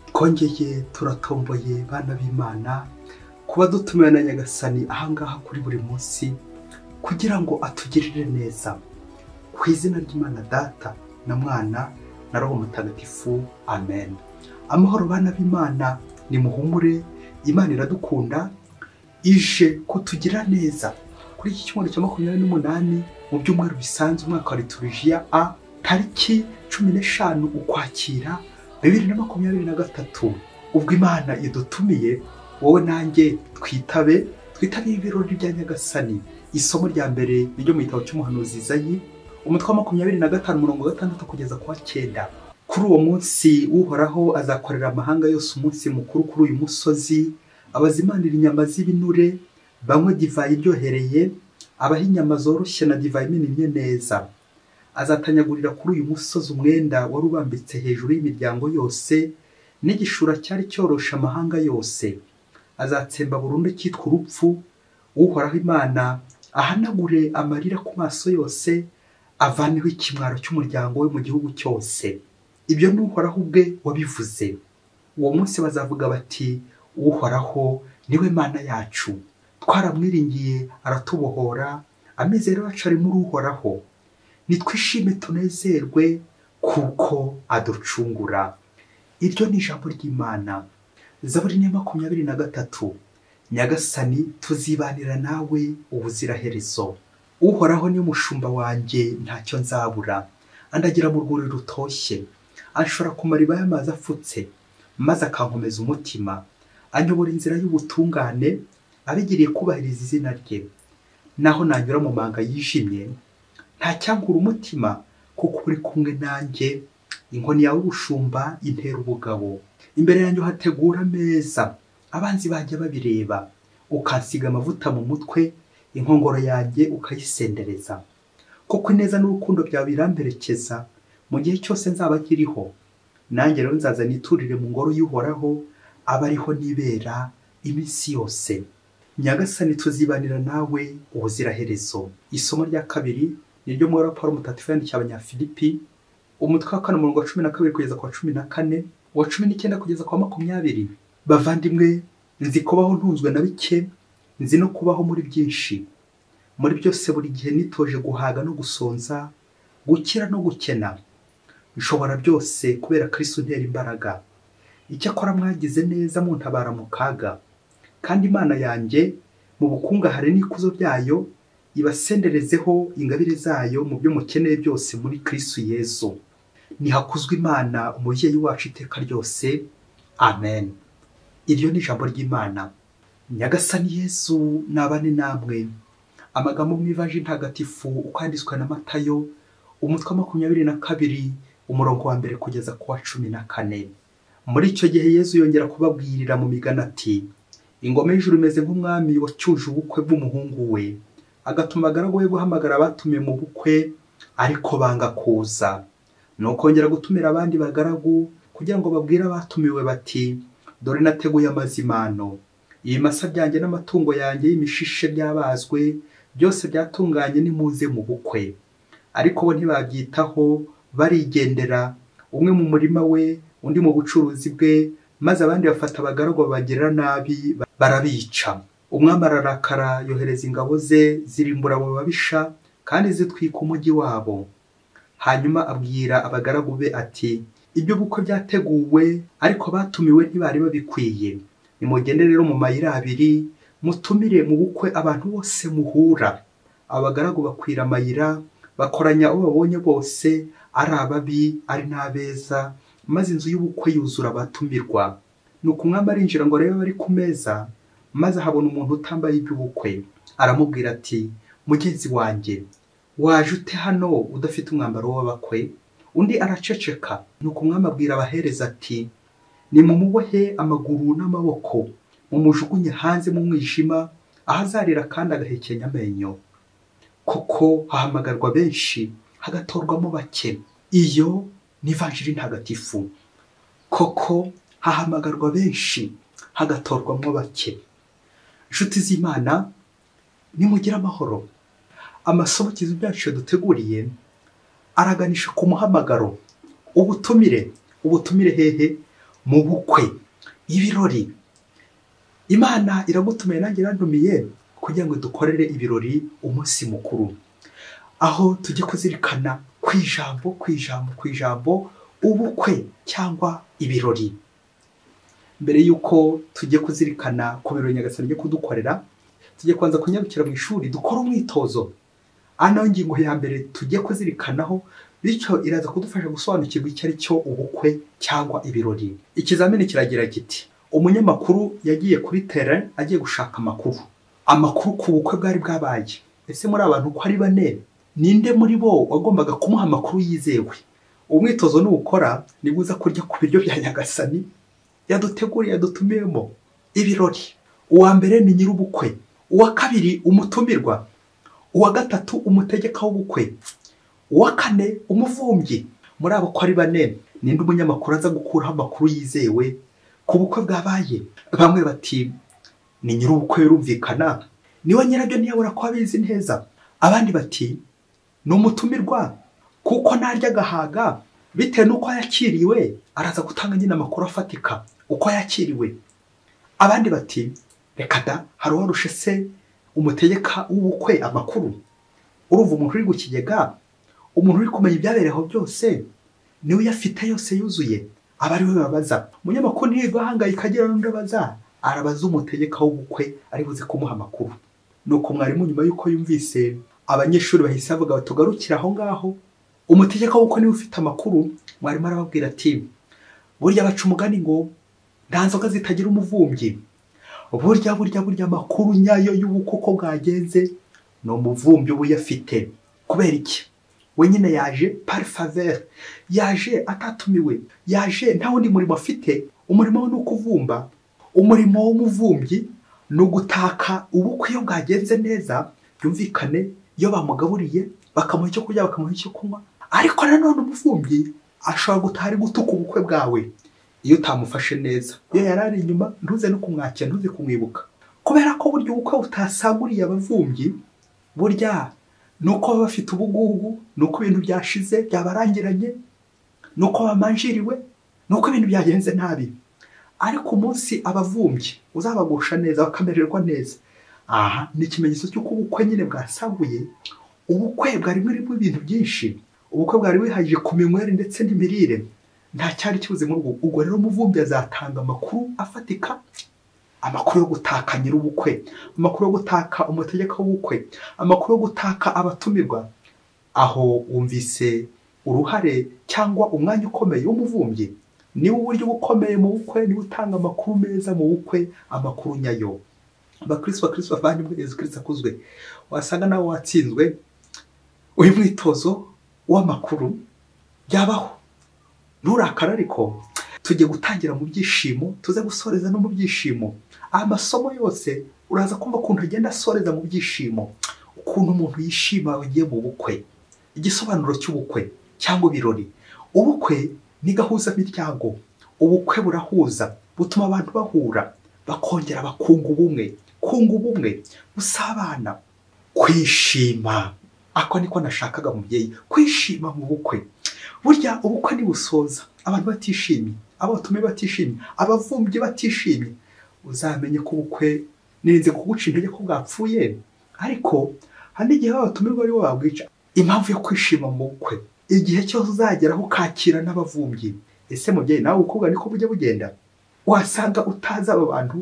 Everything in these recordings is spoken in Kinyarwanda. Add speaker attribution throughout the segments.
Speaker 1: twongeye turatomboye bana b'imana kuba dutumiwe na nyagasani ahangaha kuri buri munsi kugira ngo atugirire neza ku izina ry'imana data na mwana na roho mutagatifu amen amahoro bana b'imana ni muhumure imana iradukunda ije kutugira neza kuri iki cyumweru cya makumyabiri n'umunani mu byumweru bisanzwe umwaka wa liturijiya a tariki cumi n'eshanu ukwakira bibiri na makumyabiri na gatatu ubwo imana idutumiye wowe nanjye twitabe twitabire ibirori bya nyagasani isomo rya mbere ryo mu gitabo cy'umuhanuzi izayi umutwe wa makumyabiri na gatanu umurongo wa gatandatu kugeza ku wa cyenda kuri uwo munsi uhoraho azakorera amahanga yose umunsi mukuru kuri uyu musozi abazimanira inyama z'ibinure banywe divayi iryohereye abaha inyama zoroshye na divayi imenimye neza azatanyagurira kuri uyu musozi umwenda wari ubambitse hejuru y'imiryango yose n'igishura cyari cyoroshe amahanga yose azatsemba burundu cyitwa urupfu uhoraho imana ahanagure amarira ku maso yose avaneho ikimwaro cy'umuryango we mu gihugu cyose ibyo ni uhoraho ubwe wabivuze uwo munsi bazavuga bati uhoraho niwe mana yacu twaramwiringiye aratubohora amizero yacu ari muri uhoraho nitwishime tunezerwe kuko aducungura iryo ni ijambo ry'imana zaburi ni makumyabiri na gatatu nyagasani tuzibanira nawe ubuziraherezo uhoraho ni umushumba wanjye ntacyo nzabura andagira mu rwuri rutoshye ashobora ku mariba y'amazi afutse maze akankomeza umutima anyobora inzira y'ubutungane abigiriye kubahiriza izina rye naho nanyura mu manga yijimye ntacyangura umutima kuko uri kumwe nanjye inkoni yawe ubushumba intera ubugabo imbere yanjye uhategura ameza abanzi bajya babireba ukansiga amavuta mu mutwe inkongoro yanjye ukayisendereza kuko ineza n'urukundo byawe biramperekeza mu gihe cyose nzaba kiriho nanjye rero nzaza niturire mu ngoro y'uhoraho aba ariho nibera iminsi yose nyagasani tuzibanira nawe ubuziraherezo isomo rya kabiri ni ryo muri raporo mutatu yandikiye abanyafilipi umutwe wa kane umurongo wa cumi na kabiri kugeza ku wa cumi na kane uwa cumi n'icyenda kugeza ku wa makumyabiri bavandimwe nzi kubaho ntunzwe na bike nzi no kubaho muri byinshi muri byose buri gihe nitoje guhaga no gusonza gukira no gukena nshobora byose kubera kirisi untera imbaraga icyakora mwagize neza muntabara mu kaga kandi imana yanjye mu bukungahare n'ikuzo byayo ibasenderezeho ingabire zayo mu byo mukeneye byose muri kirisi yezu ntihakuzwe imana umubyeyi wacu iteka ryose amen iryo ni ijambo ry'imana nyagasani yezu nabane namwe amagambo mu ivaji ntagatifu uko yanditswe na matayo umutwe wa makumyabiri na kabiri umurongo wa mbere kugeza ku wa cumi na kane muri icyo gihe yezu yongera kubabwirira mu migani ati ingoma y'ijuru imeze nk'umwami wacyuje ubukwe bw'umuhungu we agatuma agaragu we guhamagara abatumiye mu bukwe ariko banga kuza ni ukongera gutumira abandi bagaragu kugira ngo babwire abatumiwe bati dore nateguye amazimano ibimasa byanjye n'amatungo yanjye y'imishishe byabazwe byose byatunganye n'imuze mu bukwe ariko bo ntibabyitaho barigendera umwe mu murima we undi mu bucuruzi bwe maze abandi bafata abagaragu babagirira nabi barabica umwami ararakara yohereza ingabo ze zirimbura abo babisha kandi zitwika umujyi wabo hanyuma abwira abagaragu be ati ibyo bukwe byateguwe ariko batumiwe ntibari babikwiye nimugende rero mu mayira abiri mutumire mu bukwe abantu bose muhura abagaragu bakwira amayira bakoranya abo babonye bose ari ababi ari n'abeza maze inzu y'ubukwe yuzura abatumirwa nuko umwami arinjira ngo arebe abari ku meza maze ahabona umuntu utambaye iby'ubukwe aramubwira ati mugenzi wanjye waje ute hano udafite umwambaro w'abakwe undi araceceka nuko umwami abwira abahereza ati ni mumubohe amaguru n'amaboko mumujugunye hanze mu mwijima aho azarira kandi agahekenya amenyo kuko hahamagarwa benshi hagatorwamo bake iyo ni ivanjiri ntagatifu koko hahamagarwa benshi hagatorwamo bake inshuti z'imana nimugire amahoro amasohokezo byacu duteguriye araganisha ku muhamagaro ubutumire ubutumire hehe mu bukwe ibirori imana iragutumiye nanjye iradumiye kugira ngo dukorere ibirori umunsi mukuru aho tujye kuzirikana ku ijambo ku ijambo ku ijambo ubukwe cyangwa ibirori mbere y'uko tujye kuzirikana ku birori nyagasani byo kudukorera tujye kubanza kunyarukira mu ishuri dukore umwitozo ano ngingo ya mbere tujye kuzirikanaho bityo iraza kudufasha gusobanukirwa icyo ari cyo ubukwe cyangwa ibirori ikizamini kiragira kiti umunyamakuru yagiye kuri tere agiye gushaka amakuru amakuru ku bukwe bwari bwabaye ese muri abantu uko ari bane ninde muri bo wagombaga kumuha amakuru yizewe umwitozo nuwukora nibwo uza kurya ku biryo bya nyagasani yaduteguriye yadutumiyemo ibirori uwa mbere ni nyir'ubukwe uwa kabiri umutumirwa uwa gatatu umutegeka w'ubukwe uwa kane umuvumbyi muri abo uko ari bane ninde umunyamakuru aza gukuraho amakuru yizewe ku bukwe bwabaye bamwe bati ni nyir'ubukwe birumvikana niwe nyirabyo ntiyabura ko abizi neza abandi bati ni umutumirwa kuko narya agahaga bitewe n'uko yakiriwe araza gutanga nyine amakuru afatika uko yakiriwe abandi bati reka da hari uwarushe se umutegeka w'ubukwe amakuru urumva umuntu uri gukigega umuntu uri kumenya ibyabereyeho byose niwe uyafite yose yuzuye aba ari we babaza umunyamakuru ntiyirirwa ahangayika agira n'undi abaza arabaza umutegeka w'ubukwe ari buze kumuha amakuru ni uko mwarimu nyuma y'uko yumvise abanyeshuri bahise bavuga batugarukire aho ngaho umutegeka w'ubukwe niwe ufite amakuru mwarimu arababwira ati burya baca umugani ngo nta nzoga zitagira umuvumbyi burya burya burya amakuru nyayo y'ubukwe uko bwagenze ni umuvumbyi uba uyafite kubera iki we nyine yaje pari favere yaje atatumiwe yaje nta wundi murimo afite umurimo we ni ukuvumba umurimo w'umuvumbyi ni ugutaka ubukwe iyo bwagenze neza byumvikane iyo bamugaburiye bakamuha icyo kurya bakamuha icyo kunywa ariko nanone umuvumbyi ashobora gutaha ari gutuka ubukwe bwawe iyo utamufashe neza iyo yari ari inyuma ntuze no kumwakira ntuze kumwibuka kubera ko burya ubukwe butasaguriye abavumbyi burya ni uko baba bafite ubugugu ni uko ibintu byashize byabarangiranye ni uko bamanjiriwe ni uko ibintu byagenze nabi ariko umunsi abavumbyi uzabagusha neza bakamererwa neza aha ni ikimenyetso cy'uko ubukwe nyine bwasaguye ubukwe bwari burimo ibintu byinshi ubukwe bwari bwihagije ku minywere ndetse n'imirire nta cyari kibuze muri ubwo ubwo rero umuvumbyi azatanga amakuru afatika amakuru yo gutaka nyir'ubukwe amakuru yo gutaka umutegeka w'ubukwe amakuru yo gutaka abatumirwa aho wumvise uruhare cyangwa umwanya ukomeye w'umuvumbyi niwe uburyo bukomeye mu bukwe niwe utanga amakuru meza mu bukwe amakuru nyayo abakirisito bakirisito bavandimwe yezu kirisito akuzwe wasanga nawe watsinzwe uyu mwitozo w'amakuru byabaho nturakara ariko tujye gutangira mu byishimo tuze gusoreza no mu byishimo amasomo yose uraza kumva ukuntu agenda asoreza mu byishimo ukuntu umuntu yishima agiye mu bukwe igisobanuro cy'ubukwe cyangwa ibirori ubukwe ni gahuzamiryango ubukwe burahuza butuma abantu bahura bakongera bakunga ubumwe kunga ubumwe busabana kwishima ako niko nashakaga mubyeyi kwishima mu bukwe burya ubukwe ntibusoza abantu batishimye abatumiye batishimye abavumbyi batishimye uzamenye ko ubukwe nirinze kuguca intege ko bwapfuye ariko hari n'igihe babatumirwa aribo babwica impamvu yo kwishima mu bukwe igihe cyose uzageraho ukakira n'abavumbyi ese mubyeyi nawe ubukobwa niko bujya bugenda wasanga utazi aba bantu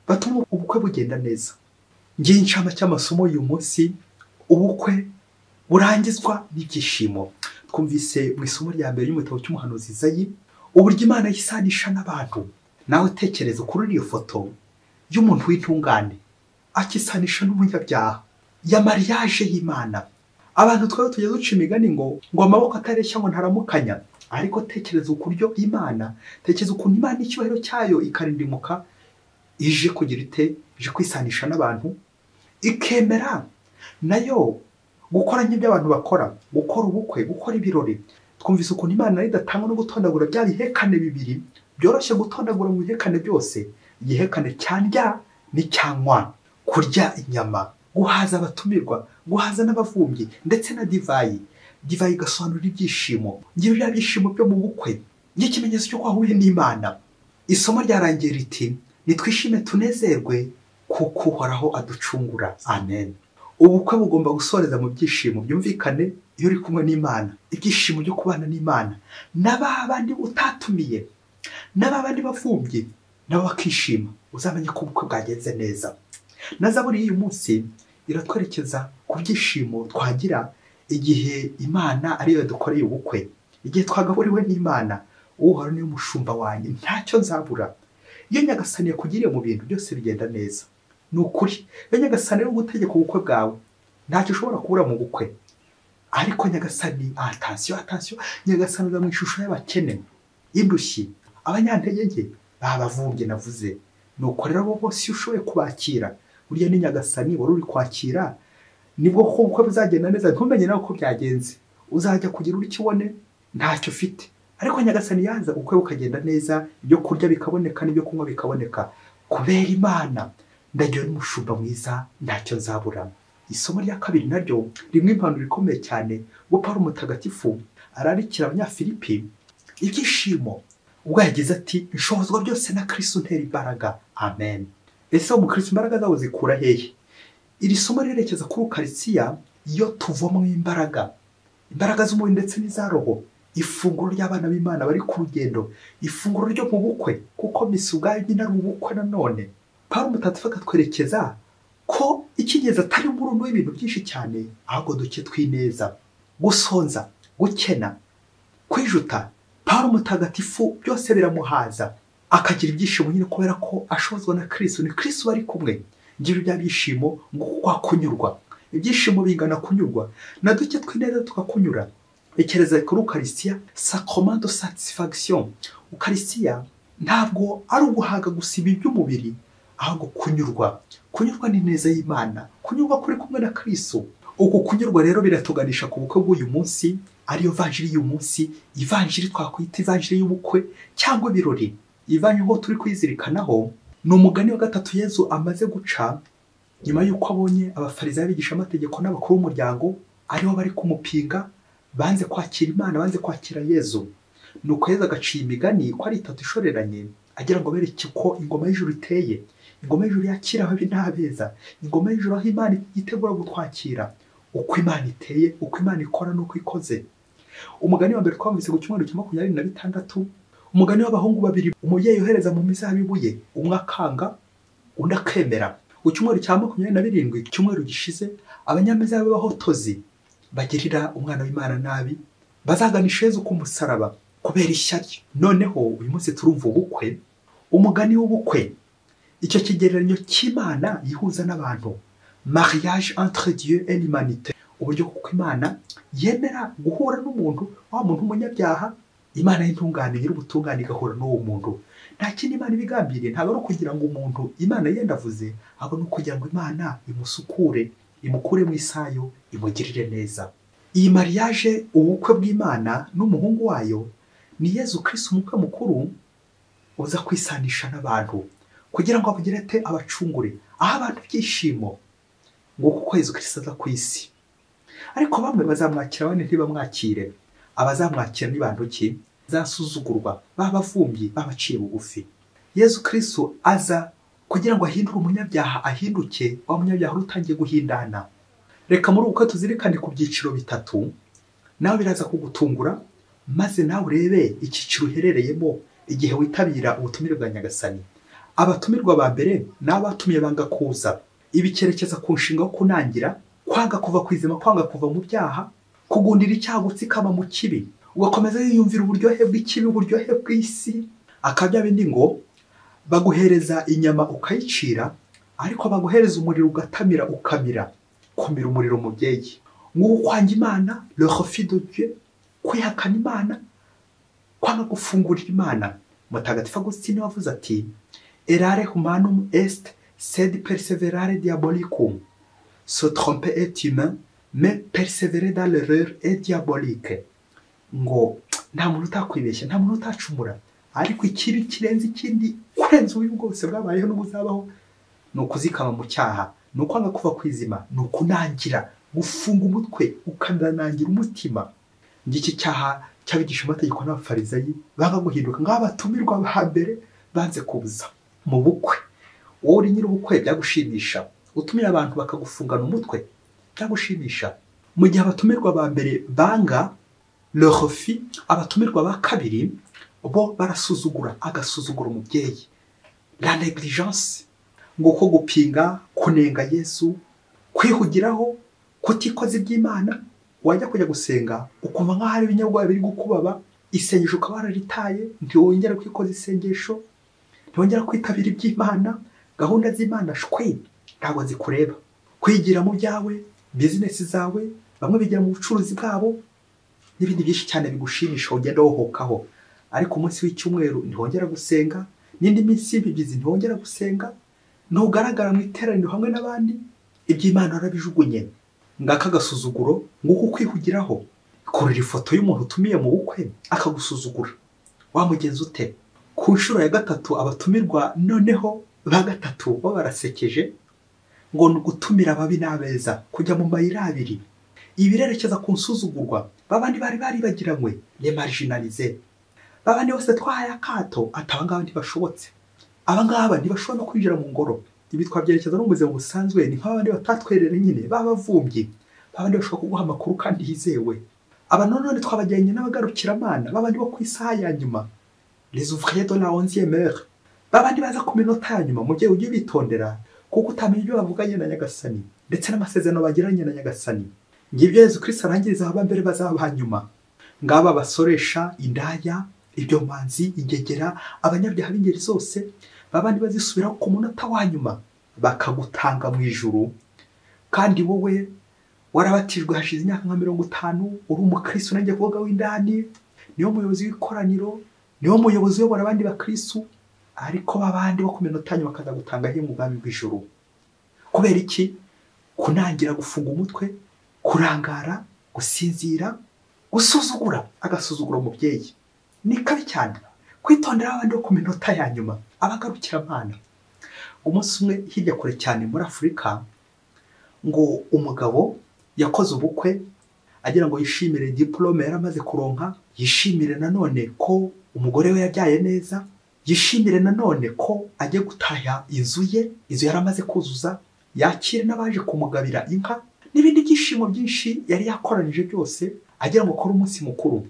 Speaker 1: batuma ubukwe bugenda neza ngiye incama cy'amasomo y'uyu munsi ubukwe burangizwa n'ibyishimo twumvise mu isomo rya mbere ry'umutabo cy'umuhanuzi zayi uburyo imana yisanisha n'abantu nawe utekereza kuri iyo foto y'umuntu w'intungane akisanisha n'umunyabyaha ya mariage y'imana abantu twari tujya duca imigani ngo ngo amaboko atareshya ngo ntaramukanya ariko tekereza ukuryo imana tekereza ukuntu imana icyubahiro cyayo ikarindimuka ije kugira ite ije kwisanisha n'abantu ikemera nayo gukora nk'ibyo abantu bakora gukora ubukwe gukora ibirori twumvise ukuntu imana idatangwa no gutondagura bya bihekane bibiri byoroshye gutondagura mu bihekane byose igihekane cyandya n'icyanywa kurya inyama guhaza abatumirwa guhaza n'abavumbyi ndetse na divayi divayi igasobanura ibyishimo ngira bya byishimo byo mu bukwe n'ikimenyetso cy'uko wahuye n'imana isomo ryarangiye riti nitwishime tunezerwe kuko uhoraho aducungura amen ubukwe bugomba gusoreza mu byishimo byumvikane iyo uri kumwe n'imana ibyishimo byo kubana n'imana n'aba bandi utatumiye n'aba bandi bavumbye nabo bakishima uzamenye ko ubukwe bwagenze neza na zaburi y'uyu munsi iratwerekeza ku byishimo twagira igihe imana ariyo dukoreye ubukwe igihe twagaburiwe n'imana uhoraho niwe mushumba wanjye ntacyo nzabura iyo nyagasani yakugiriye mu bintu byose bigenda neza ni ukuri iyo nyagasani ari gutegeka ubukwe bwawe ntacyo ushobora kubura mu bukwe ariko nyagasani atansiyo atansiyo nyagasani uza mu ishusho y'abakene indushyi abanyantege nke babavumbye navuze ni uko rero abo bose iyo ushoboye kubakira burya ni nyagasani wari uri kwakira nibwo ko ubukwe buzagenda neza ntumenye nawe uko byagenze uzajya kugira uri kibone ntacyo ufite ariko nyagasani yaza ubukwe bukagenda neza ibyo kurya bikaboneka n'ibyo kunywa bikaboneka kubera imana ndagiwe n'umushumba mwiza ntacyo nzabura isomo rya kabiri naryo rimwe impanuro ikomeye cyane ubwo ari umutagatifu ararikira abanyafilipi ibyishimo ubwo yagize ati nshobozwa byose na kirisitu ntera imbaraga amen ese uwo mukirisitu imbaraga zawe zikura hehe iri somo rirerekeza kuri ukaritsiya iyo tuvamo imbaraga imbaraga z'umubiri ndetse n'iza roho ifunguro ry'abana b'imana bari ku rugendo ifunguro ryo mu bukwe kuko misi ubwayo nyine ari ubukwe nanone paul mutatu akatwerekeza ko icyigeze atari umurundo w'ibintu byinshi cyane ahubwo duke tw'ineza gusonza gukena kwijuta paul mutagatifu byose biramuhaza akagira ibyishimo nyine kubera ko ashozwa na kirisitu ni kirisitu bari kumwe ngira bya byishimo ngo kunyurwa ibyishimo bingana kunyurwa na duke tw'ineza tukakunyura ekereza kuri ukarisiya sakomando satisifagisiyo ukarisiya ntabwo ari uguhaga gusa ibi by'umubiri ahubwo kunyurwa kunyurwa ni neza y'imana kunyurwa kuri kumwe na kiriso uku kunyurwa rero biratuganisha ku bukwe bw'uyu munsi ariyo vanjiri y'uyu munsi ivanjiri twakwita ivanjiri y'ubukwe cyangwa ibirori ivanjiri ho turi kwizirikanaho ni umugani wa gatatu yezu amaze guca nyuma y'uko abonye abafariza b'abigishamategeko n'abakuru b'umuryango aribo bari kumupinga banze kwakira imana banze kwakira yezu ni uko yezu agaciye imigani ko ari itatu ishoreranye agira ngo bereke ko ingoma y'ijuru iteye ingoma y'ijuru yakira ababi n'abeza ingoma y'ijuru aho imana yitegura gutwakira uko imana iteye uko imana ikora n'uko ikoze umugani wa mbere twamvise ku cyumweru cya makumyabiri na bitandatu umugani w'abahungu babiri umubyeyi yohereza mu mizabibu ye umwe akanga undi akemera ku cyumweru cya makumyabiri na birindwi icyumweru gishize abanyamizabibu b'abahotozi bagirira umwana w'imana nabi bazaganisha Yezu ku musaraba kubera ishyari noneho uyu munsi turumva ubukwe umugani w'ubukwe icyo kigereranyo cy'imana yihuza n'abantu mariage entre dieu et l'humanité uburyo kuko imana yemera guhura n'umuntu wa muntu w'umunyabyaha imana y'intungane nyir'ubutungane igahura n'uwo muntu nta kindi imana ibigambiriye ntabwo ari ukugira ngo umuntu imana yenda avuze ahubwo ni ukugira ngo imana imusukure imukure mu isayo imugirire neza iyi mariage ubukwe bw'imana n'umuhungu wayo ni yezu kirisi umukwe mukuru uza kwisanisha n'abantu kugira ngo abugire ate abacungure aho abantu ibyishimo ngo kuko yezu kirisi aza ku isi ariko bamwe bazamwakira abandi ntibamwakire abazamwakira ni bantu ki zasuzugurwa babavumbyi babaciye bugufi yezu kirisi aza kugira ngo ahindure umunyabyaha ahinduke wa munyabyaha uri utangiye guhindana reka muri uko tuzirikane ku byiciro bitatu nawe biraza kugutungura maze nawe urebe icyiciro uherereyemo igihe witabira ubutumire bwa nyagasani abatumirwa ba mbere ni abatumiye banga kuza ibi cyerekeza ku nshinga yo kunangira kwanga kuva ku izima kwanga kuva mu byaha kugundira icyaha gutsikama mu kibi ugakomeza yiyumvira uburyohe bw'ikibi uburyohe bw'isi akabya bindi ngo baguhereza inyama ukayicira ariko baguhereza umuriro ugatamira ukamira kumira umuriro mubyeyi nk'uko kwanga imana lehofidodiye kwihakana imana kwanga gufungurira imana mutagatifu agusitini wavuze ati erare humanum est sed perseverare diabolicum se trompe et humain mais persevere dans l'erreur et diabolique ngo nta muntu utakwibeshya nta muntu utacumura ariko ikibi kirenze ikindi kurenza ububi bwose bwabayeho n'ubuzabaho ni ukuzikama mu cyaha ni ukwanga kuva ku izima ni ukunangira gufunga umutwe ukananangira umutima ngiki cyaha cy'abigisha amategeko n'abafarizayi banga guhinduka nk'abatumirwa ba mbere banze kubuza mu bukwe wowe uri nyir'ubukwe byagushimisha utumira abantu bakagufungana umutwe byagushimisha mu gihe abatumirwa ba mbere banga lehofi abatumirwa ba kabiri bo barasuzugura agasuzugura umubyeyi la negligence ngo ko gupinga kunenga yesu kwihugiraho kutikoza iby'imana wajya kujya gusenga ukumva nk'aho hari ibinyabwoya biri gukubaba isengesho ukaba wararitaye ntiwongera kwikoza isengesho ntiwongera kwitabira iby'imana gahunda z'imana shwe ntabwo zikureba kwigira mu byawe bizinesi zawe bamwe bigira mu bucuruzi bwabo n'ibindi byinshi cyane bigushimisha ugenda wohokaho ariko umunsi w'icyumweru ntiwongera gusenga n'indi minsi y'ibigizi ntiwongera gusenga ntugaragara mu iteraniro hamwe n'abandi iby'imana warabijugunye ngaka agasuzuguro nguko ukwihugiraho kurira ifoto y'umuntu utumiye mu bukwe akagusuzugura wamugenza ute ku nshuro ya gatatu abatumirwa noneho ba gatatu bo barasekeje ngo ni ugutumira ababi n'abeza kujya mu mayira abiri ibirerekeza ku nsuzugurwa babandi bari baribagiranywe ni marijinalize babandi bose twahaye akato ati abangaba ntibashobotse abangaba ntibashobora no kwinjira mu ngoro ibi twabyerekeza no mu buzima busanzwe ni nk'abandi batatwerere nyine babavumbyi babandi bashobora kuguha amakuru kandi yizewe aba none twabajyanye n'abagarukiramana babandi bo ku isaha ya nyuma les ouvriers de la onzième heure babandi baza ku minota ya nyuma mu gihe ujye ubitondera kuko utamenya ibyo bavuganye na nyagasani ndetse n'amasezerano bagiranye na nyagasani ngibyo yezu kirisita arangiriza ababa mbere bazaba nyuma ngaba basoresha indaya ibyomanzi ingegera abanyabyaha b'ingeri zose babandi bazisubiraho ku munota wa nyuma bakagutanga mu ijuru kandi wowe warabatijwe hashize imyaka nka mirongo itanu uri umukristo nanjye kuvuga w'indani niwe muyobozi w'ikoraniro niwe muyobozi uyobora abandi bakristo ariko babandi bo ku minota nyuma bakaza gutangaho umugambi bw'ijuru kubera iki kunangira gufunga umutwe kurangara gusinzira gusuzugura agasuzugura umubyeyi ni kabi cyane kwitondera abandi bo ku minota ya nyuma abagarukiramana umunsi umwe hirya kure cyane muri afurika ngo umugabo yakoze ubukwe agira ngo yishimire diporome yari amaze kuronka yishimire nanone ko umugore we yabyaye neza yishimire nanone ko ajya gutahya inzu ye inzu yari amaze kuzuza yakire n'abaje kumugabira inka n'ibindi byishimo byinshi yari yakoranyije byose agira ngo akore umunsi mukuru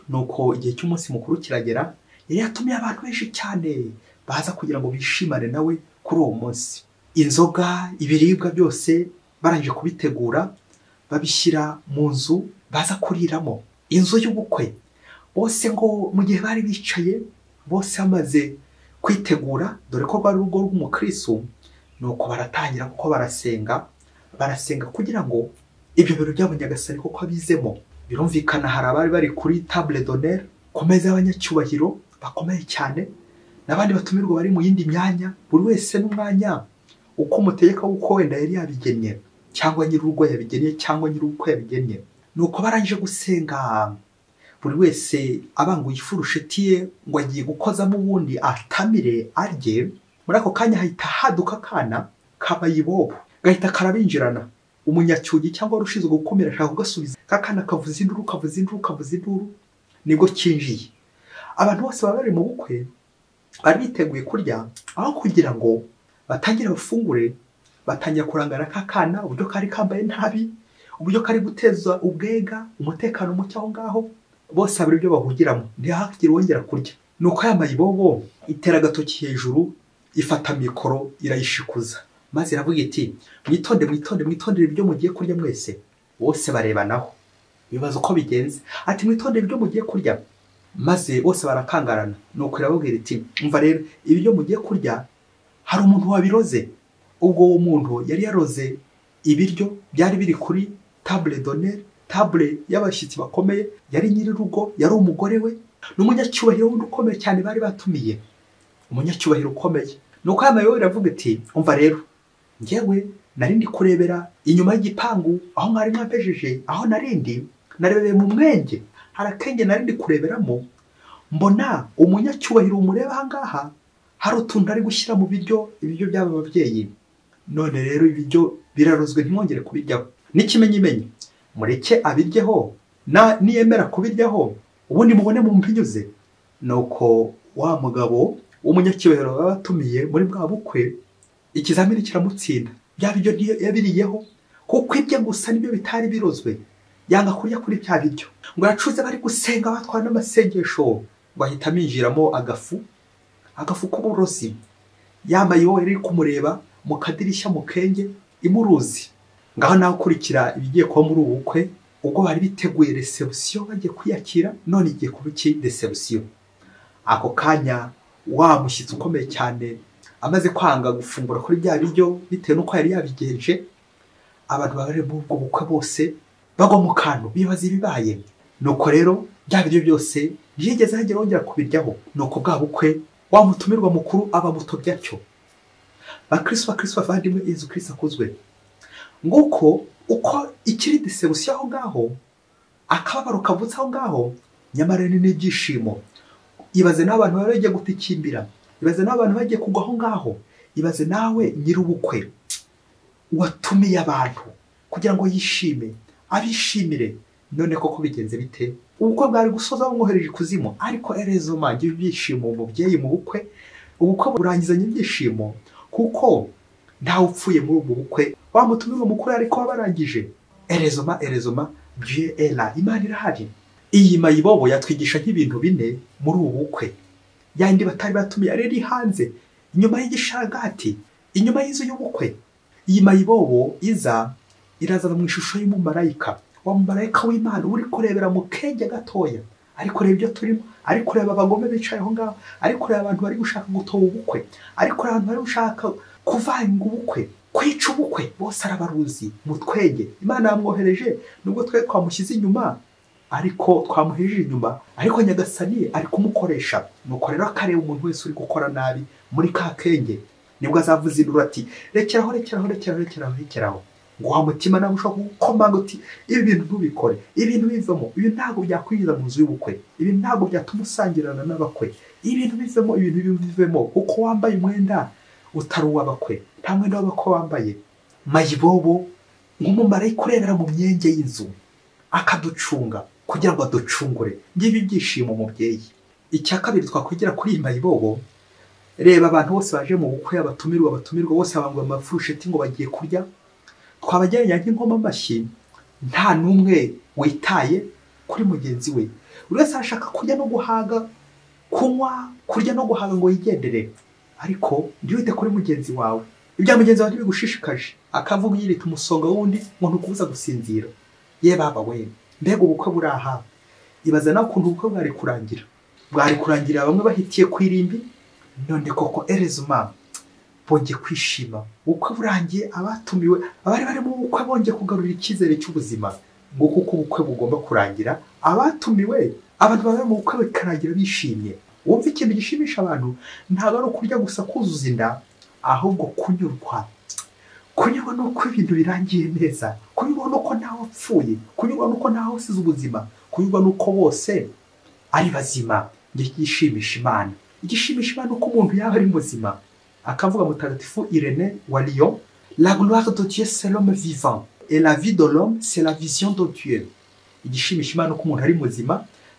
Speaker 1: nuko igihe cy'umunsi mukuru kiragera yari yatumiye abantu benshi cyane baza kugira ngo bishimane nawe kuri uwo munsi inzoga ibiribwa byose barangije kubitegura babishyira mu nzu baza kuriramo inzu y'ubukwe bose ngo mu gihe bari bicaye bose bamaze kwitegura dore ko rwari urugo rw'umukristo ni uko baratangira kuko barasenga barasenga kugira ngo ibyo biro byabo nyagasani kuko abizemo birumvikana hari abari bari kuri table d'honneur ku meza y'abanyacyubahiro bakomeye cyane n'abandi batumirwa bari mu yindi myanya buri wese n'umwanya uko umutegeka w'uko wenda yari yabigennye cyangwa nyir'urugo yabigennye cyangwa nyir'uko yabigennye ni uko barangije gusenga buri wese abanguye ifurusheti ye ngo agiye gukozamo ubundi atamire arye muri ako kanya hahita haduka akana kabayibobo gahita karabinjirana umunyacyugi cyangwa wari ushinzwe gukumira ashaka kugasubiza kakana kavuza induru kavuza induru kavuza induru nibwo kinjiye abantu bose baba bari mu bukwe bari biteguye kurya aho kugira ngo batangire bafungure batangira kurangara ka kana uburyo kari kambaye nabi uburyo kari guteza ubwega umutekano muke aho ngaho bose habura ibyo bahugiramo ntihakire wongera kurya ni uko yambaye ibobo itera agatoki hejuru ifata mikoro irayishikuza maze iravuga iti mwitonde mwitonde mwitondere ibyo mugiye kurya mwese bose barebanaho bibaza uko bigenze ati mwitondere ibyo mugiye kurya maze bose barakangarana ni uko irababwira iti mva rero ibyo mugiye kurya hari umuntu wabiroze ubwo uwo muntu yari yaroze ibiryo byari biri kuri tabule doneri tabule y'abashyitsi bakomeye yari nyir'urugo yari umugore we ni umunyacyubahiro wundi ukomeye cyane bari batumiye umunyacyubahiro ukomeye ni uko yambaye wowe iravuga iti umva rero ngewe nari ndi kurebera inyuma y'igipangu aho mwari mwapejeje aho narindi narebeye mu mwenge hari akenge nari ndi kureberamo mbona umunyacyubahiro umureba ahangaha hari utuntu ari gushyira mu biryo ibiryo by'aba babyeyi none rero ibiryo birarozwe ntimwongere kubiryaho n'ikimenyimenyi mureke abiryeho na niyemera kubiryaho ubundi mubone mu mpinyuze ni uko wa mugabo umunyacyubahiro baba atumiye muri bwa bukwe ikizamini kiramutsinda bya biryo yabiriyeho kuko ibye gusa nibyo bitari birozwe yanga kurya kuri bya biryo ngo yacuze bari gusenga batwara n'amasengesho ngo ahita aminjiramo agafu agafu k'uburozi yambaye wowe riri kumureba mu kadirishya mu kenge imuruzi ngaho nawe ukurikira ibigiye kuba muri ubu bukwe ubwo bari biteguye resebusiyo bagiye kwiyakira none igiye kuba iki resebusiyo ako kanya wa mushyitsi ukomeye cyane amaze kwanga gufungura kuri bya biryo bitewe n'uko yari yabigenje abantu bari muri ubwo bukwe bose bagwa mu kantu bibaza ibibaye nuko rero bya biryo byose ntiyigeze hagera wongera kubiryaho nuko bwa bukwe wa mutumirwa mukuru aba muto byacyo bakristo bakristo bavandimwe yezu kristo akuzwe nguko uko ikiri disebusiyo aho ngaho akababaro kavutse aho ngaho nyamara ni n'ibyishimo ibaze n'abantu bari bagiye gutikimbira ibaze n'abantu bagiye kugwa aho ngaho ibaze nawe nyir'ubukwe watumiye abantu kugira ngo yishime abishimire none koko bigenze bite ubukwe bwari gusoza bamwohereje ikuzimu ariko erezo manje ibyishimo umubyeyi mu bukwe ubukwe burangizanye ibyishimo kuko ntawe upfuye muri ubu bukwe wamutumiwe mukuru ariko wabarangije erezoma erezoma bye era imana irahari iyi mayibobo yatwigisha nk'ibintu bine muri ubu bukwe yandi batari batumiye yari iri hanze inyuma y'igishagati inyuma y'inzu y'ubukwe iyi mayibobo iza irazana mu ishusho y'umumarayika wa mumarayika w'imana uri kurebera mu kenge gatoya ari kureba ibyo turimo ari kureba abagome bicaye aho ngaho ari kureba abantu bari gushaka gutoba ubukwe ari kureba abantu bari gushaka kuvanga ubukwe kwica ubukwe bose arabaruzi mu twenge imana yamwohereje nubwo twe twamushyize inyuma ariko twamuhije inyuma ariko nyagasani ari kumukoresha nuko rero akareba umuntu wese uri gukora nabi muri ka kenge nibwo azavuza induru ati rekeraho rekeraho rekeraho rekeraho rekeraho ngo wa mutima nawe ushobora kugukomanga uti ibi bintu ntubikore ibintu bivamo ibi ntabwo byakwinjiza mu nzu y'ubukwe ibi ntabwo byatuma usangirana n'abakwe ibintu bivemo ibintu bivemo kuko wambaye umwenda utari uw'abakwe nta mwenda w'abakwe wambaye mayibobo nk'umumarayika urebera mu myenge y'inzu akaducunga kugira ngo aducungure ngibi ibyishimo umubyeyi icya kabiri twakwigira kuri iyi mayibobo reba abantu bose baje mu bukwe abatumirwa abatumirwa bose babangwa amafurusheti ngo bagiye kurya twabagereranya nk'inkoma amashyi nta n'umwe witaye kuri mugenzi we buri wese arashaka kurya no guhaga kunywa kurya no guhaga ngo yigendere ariko jya wite kuri mugenzi wawe ibya mugenzi wawe ntibigushishikaje akavuga yirita umusonga w'undi ngo ntukubuza gusinzira ye baba we mbega ubukwe buri aha ibaza nawe ukuntu ubukwe bwari kurangira bwari kurangira bamwe bahitiye ku irimbi none koko erezuma bongeye kwishima ubukwe burangiye abatumiwe abari bari mu bukwe bongeye kugarura icyizere cy'ubuzima ngo kuko ubukwe bugomba kurangira abatumiwe abantu bari mu bukwe bikarangira bishimye wumva ikintu gishimisha abantu ntabwo ari ukurya gusa kuzuza inda ahubwo kunyurwa kunyurwa nuko ibintu birangiye neza kunyurwa nuko ntawe apfuye kunyurwa nuko ntawe usize ubuzima kunyurwa nuko bose ari bazima igishimisha imana igishimisha imana uko umuntu yaba ari muzima akavuga mutagatifu irene wa lion la gloire de dieu c'est l'homme vivant et la vie de l'homme c'est la vision de dieu igishimisha imana uko umuntu ari muzima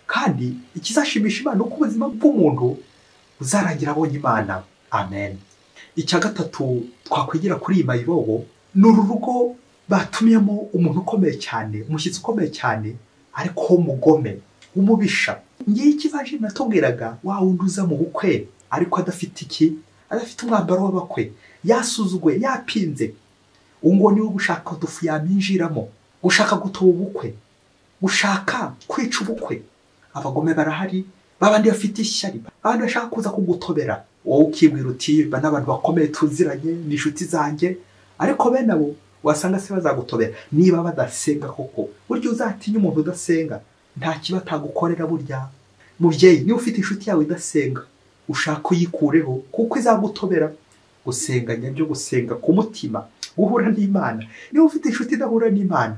Speaker 1: kandi ikizashimisha imana uko ubuzima bw'umuntu buzarangira abonye imana amen icya gatatu twakwigira kuri iyi mayibobo ni uru rugo batumiyemo umuntu ukomeye cyane umushyitsi ukomeye cyane ariko w'umugome w'umubisha ngiye ikibaje natubwiraga wa wundi uza mu bukwe ariko adafite iki adafite umwambaro w'abakwe yasuzuguye yapinze ngo niwe gushaka udufu yaminjiramo gushaka gutoba ubukwe gushaka kwica ubukwe abagome barahari babandi bafite ishyari abandi bashaka kuza kugutobera wowe ukibwira uti ba n'abantu bakomeye tuziranye ni inshuti zanjye ariko bene abo wasanga se bazagutobera niba badasenga koko burya uzatinya umuntu udasenga nta kiba atagukorera burya mubyeyi niba ufite inshuti yawe idasenga ushaka uyikureho kuko izagutobera gusenga nyabyo gusenga ku mutima guhura n'imana niba ufite inshuti idahura n'imana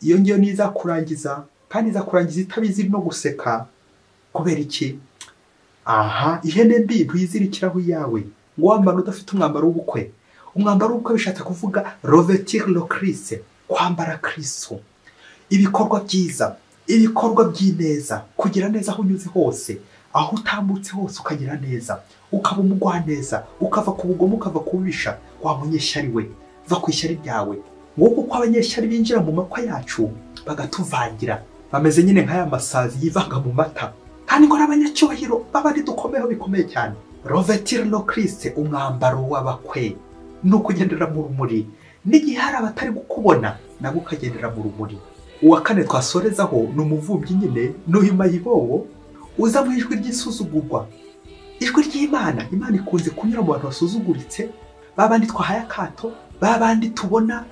Speaker 1: iyo ngiyo niyo izakurangiza kandi izakurangiza itabizi no guseka kubera iki aha ihene mbi ntuyizirikiraho iyawe ngo wambara udafite umwambaro w'ubukwe umwambaro w'ubukwe bishatse kuvuga rovetire lokirise kwambara kiriso ibikorwa byiza ibikorwa by'ineza kugira neza aho unyuze hose aho utambutse hose ukagira neza ukaba umugwaneza ukava ku bugomo ukava ku bubisha wa munyeshyari we va ku ishyari ryawe wowe uko abanyeshyari binjira mu makwa yacu bagatuvangira bameze nyine nk'aya masazi yivanga mu mata kandi ngo n'abanyacyubahiro baba ari dukomeho bikomeye cyane rovetire no kirisite umwambaro w'abakwe ni ukugendera mu rumuri n'igihe hari abatari kukubona nabo ukagendera mu rumuri uwa kane twasorezaho ni umuvumbyi nyine n'uyu mayibowo uza mu ijwi ry'isuzugurwa ijwi ry'imana imana ikunze kunyura mu bantu basuzuguritse babandi twahaye akato babandi tubona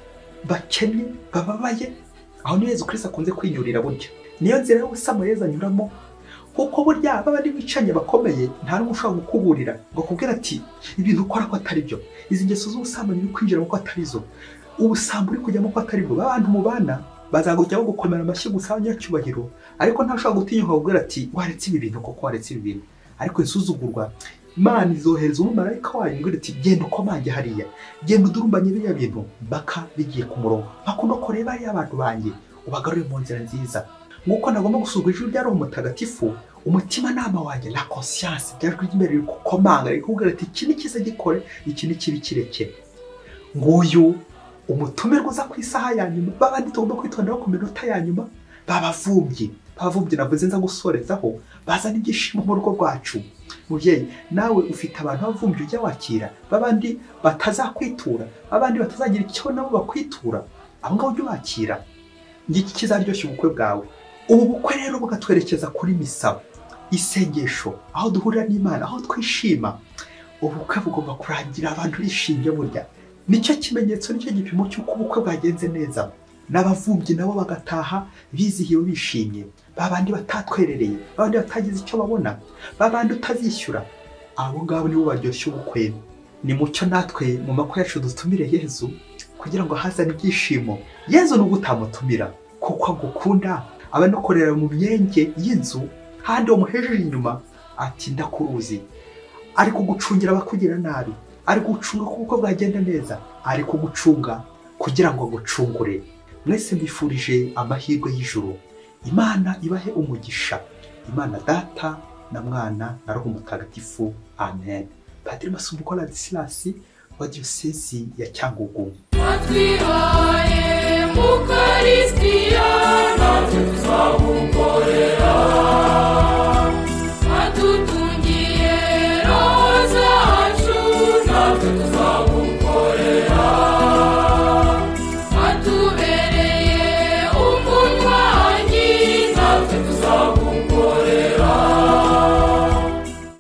Speaker 1: bakennye bababaye aho niyo yezu kirisite akunze kwinyurira burya niyo nzira y'ubusamayezi anyuramo kuko burya babandi bicanye bakomeye nta n'umwe ushobora gukuburira ngo akubwire ati ibintu ukora ko atari byo izi ngeso z'ubusambanyi uri kwinjiramo ko atari zo ubusambo uri kujyamo ko atari bwo babandi mubana bazagujya bagukomera amashyi gusa abanyacyubahiro ariko ntashobora gutinyuka kubwira ati waretse ibi bintu koko waretse ibi bintu ariko isuzugurwa imana izohereza umumarayika wayo ngo iti genda ukomange hariya genda udurumbanye biriya bintu mpaka bigiye ku murongo mpaka uno kureba hariya abantu banjye ubagarure mu nzira nziza nk'uko nagomba gusuzugura ijwi rya roho mutagatifu umutimanama wanjye na konsiyanse bya jwi ry'imbere riri gukomanga riri kuvuga ati iki ni cyiza gikore iki ni kibi kirekere nguyu umutumirwa uza ku isaha ya nyuma babandi tugomba kwitonderaho ku minota ya nyuma babavumbye babavumbye navuze nza gusorezaho bazana ibyishimo mu rugo rwacu mubyeyi nawe ufite abantu bavumbye ujya wakira babandi batazakwitura babandi batazagira icyo nabo bakwitura abo ngabo ujya ubakira ngiki kizaryoshya ubukwe bwawe ubu bukwe rero bukatwerekeza kuri misa isengesho aho duhurira n'imana aho twishima ubukwe bugomba kurangira abantu bishimye burya nicyo kimenyetso nicyo gipimo cy'uko ubukwe bwagenze neza n'abavumbyi nabo bagataha bizihiwe bishimye ba bandi batatwerereye ba bandi batagize icyo babona ba bandi utazishyura abo ngabo nibo baryoshya ubukwe ni mucyo natwe mu makwe yacu dutumire yezu kugira ngo hazane ibyishimo yezu nubwo utamutumira kuko agukunda aba anokorera mu myenge y'inzu handi wamuhejeje inyuma ati ndakuruzi ari kugucungira abakugira nabi ari gucunga ko ubukwe bwagenda neza ari kugucunga kugira ngo agucungure mwese mbifurije amahirwe y'ijuru imana ibahe umugisha imana data na mwana na roho mutagatifu amen padiri masumbuko radisirasi wa diyosezi ya cyangugu
Speaker 2: watwihaye mukaristiya natwe tuzagukorera